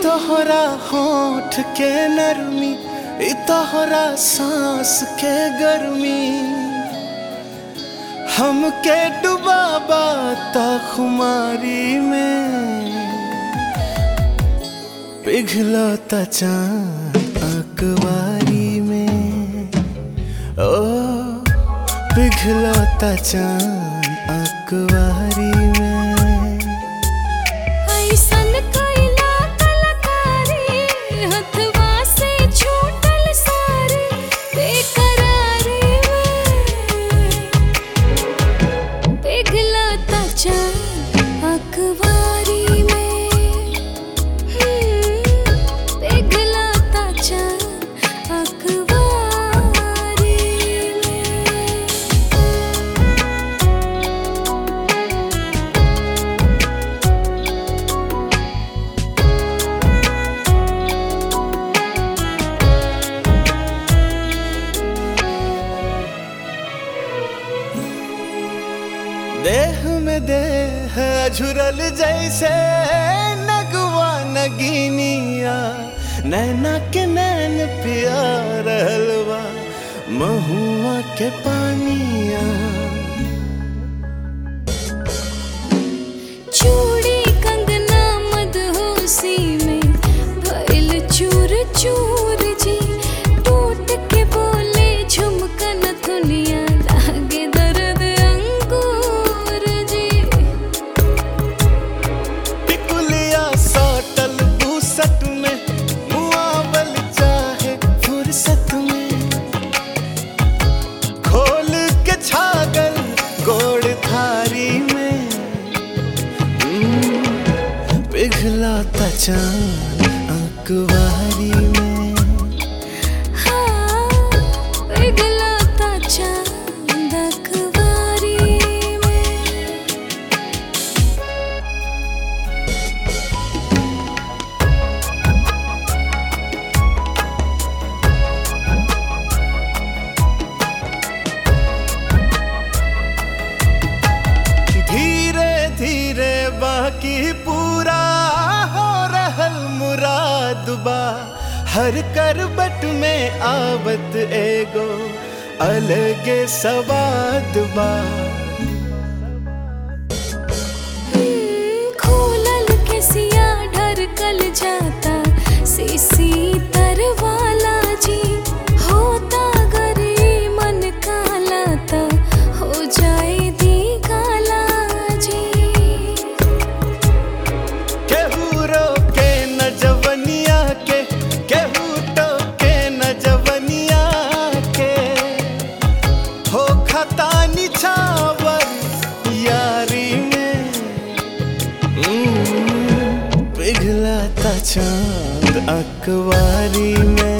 तोहरा होठ के नरमी ई तोहरा सांस के गर्मी हमके डुबाबा ता खुमारी में पिघलता चांद अकवारी में ओ पिघलता चांद अकवारी में ऐसन कइला कलाकारी हथवा से छूटल सारी बेकरारी में पिघलता चांद अखबारी में हम्म, पिघलता चांद अखबारी में देह में देह झुरल जैसे नगवा नगीनिया नैना के नैन पिया रहलवा महुआ के पानिया चूड़ी कंगना मदहोशी में भइल चूर चूर जी टूट के बोले झुमकन दुनिया लागे दर्द अंगूर जी टिकुलिया साटल बूसट में मुआवल चाहे फुर्सत में खोल के छागल गोड़ थारी में हम्म, पिघलाता चांद अकवारी में हाँ पिघलता चांद अखबारी में धीरे धीरे बाकी पूरा हो रहल मुराद बा हर करबट में आवत एगो अलगे सवाद बा खोलल के सिया ढरकल जाता सीसी तरवाला जी होता गरी मन काला ता हो जाए दी काला जी केहू रोके न जवनिया के केहू टोके न जवनिया के हो खता निछावर यारी में हम्म, पिघलाता चांद अकवारी में